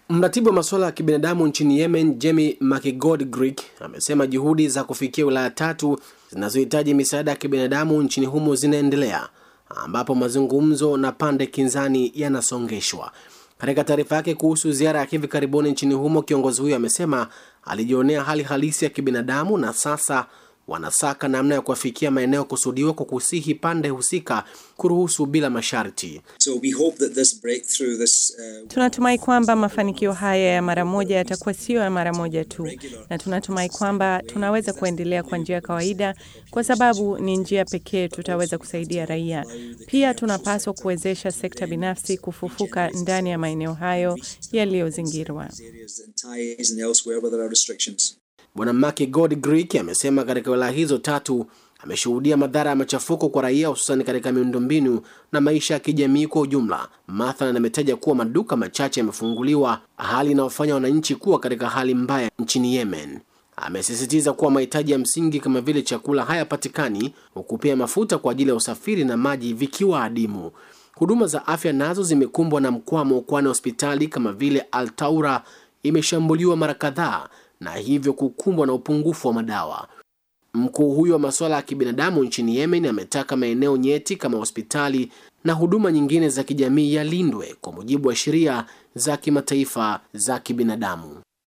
Mratibu wa masuala ya kibinadamu nchini Yemen, Jamie McGoldrick, amesema juhudi za kufikia wilaya tatu zinazohitaji misaada ya kibinadamu nchini humo zinaendelea, ambapo mazungumzo na pande kinzani yanasongeshwa. Katika taarifa yake kuhusu ziara ya hivi karibuni nchini humo, kiongozi huyo amesema alijionea hali halisi ya kibinadamu na sasa wanasaka namna ya kuwafikia maeneo kusudiwa kwa kusihi pande husika kuruhusu bila masharti. So we hope that this breakthrough, this, uh, Tunatumai kwamba mafanikio haya ya mara moja yatakuwa sio ya mara moja tu, na tunatumai kwamba tunaweza kuendelea kwa njia ya kawaida, kwa sababu ni njia pekee tutaweza kusaidia raia. Pia tunapaswa kuwezesha sekta binafsi kufufuka ndani ya maeneo hayo yaliyozingirwa. areas in Thais and elsewhere where there are restrictions. Bwana McGoldrick amesema katika wilaya hizo tatu ameshuhudia madhara ya machafuko kwa raia, hususani katika miundombinu na maisha ya kijamii kwa ujumla. Mathalan, ametaja kuwa maduka machache yamefunguliwa, hali inayofanya wananchi kuwa katika hali mbaya nchini Yemen. Amesisitiza kuwa mahitaji ya msingi kama vile chakula hayapatikani, huku pia mafuta kwa ajili ya usafiri na maji vikiwa adimu. Huduma za afya nazo zimekumbwa na mkwamo, kwani hospitali kama vile Al Taura imeshambuliwa mara kadhaa na hivyo kukumbwa na upungufu wa madawa. Mkuu huyo wa masuala ya kibinadamu nchini Yemen ametaka maeneo nyeti kama hospitali na huduma nyingine za kijamii yalindwe kwa mujibu wa sheria za kimataifa za kibinadamu.